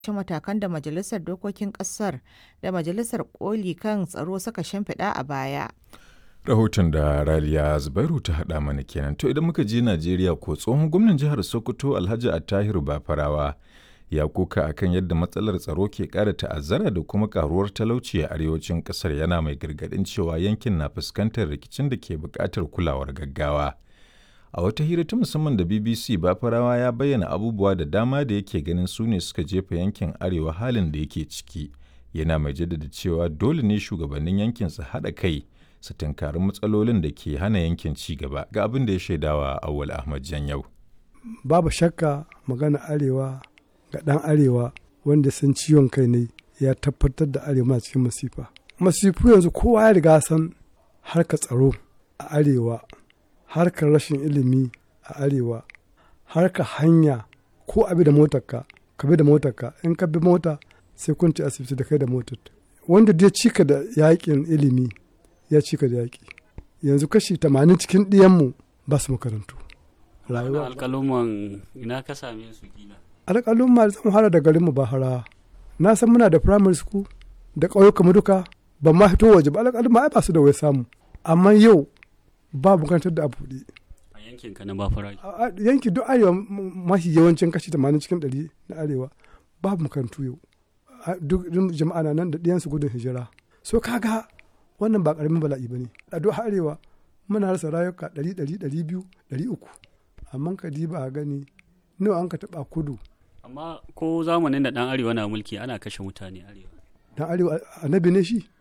ci matakan da Majalisar Dokokin Ƙasar da Majalisar Koli kan Tsaro suka shimfiɗa a baya. Rahoton da Raliya Zubairu ta haɗa mana kenan. To idan muka je Najeriya ko tsohon gwamnan jihar Sokoto Alhaji Attahiru Bafarawa ya koka akan yadda matsalar tsaro ke ƙara ta'azzara da kuma ƙaruwar talauci a arewacin ƙasar yana mai gargaɗin cewa yankin na fuskantar rikicin da ke buƙatar kulawar gaggawa. A wata hira ta musamman da BBC Bafarawa ya bayyana abubuwa da dama da yake ganin su ne suka jefa yankin arewa halin da yake ciki. Yana mai jaddada cewa dole ne shugabannin yankin su haɗa kai su tunkari matsalolin da ke hana yankin ci gaba ga abin da ya shaidawa Awwal Ahmad Janyau. Babu shakka magana arewa ga ɗan arewa wanda san ciwon kai ne ya tabbatar da arewa cikin masifa. Masifu yanzu kowa ya riga san harkar tsaro a arewa harkar rashin ilimi a arewa harkar hanya ko abi da motarka ka bi da motarka in ka bi mota sai kun ci asibiti da kai da motar wanda dai cika da yakin ilimi ya cika da yaki yanzu kashi tamanin cikin ɗiyanmu ba su makarantu rayuwa alƙaluman ina ka same su kila alƙalumma da zan fara da garinmu ba hara na san muna da primary school da ƙauyuka duka ban ma fito waje ba alƙalumma ai ba su da wai samu amma yau ba makarantar da a buɗe. A yankin ka na Bafara? Yanki duk arewa mafi yawancin kashi tamanin cikin ɗari na arewa babu makarantu yau. Duk jama'a na nan da ɗiyansu gudun hijira. So kaga wannan ba ƙaramin bala'i ba ne. A duk arewa muna rasa rayuka ɗari ɗari ɗari biyu ɗari uku. Amma ka ba a gani nawa an ka taɓa kudu. Amma ko zamanin da ɗan arewa na mulki ana kashe mutane arewa. Ɗan arewa annabi ne shi?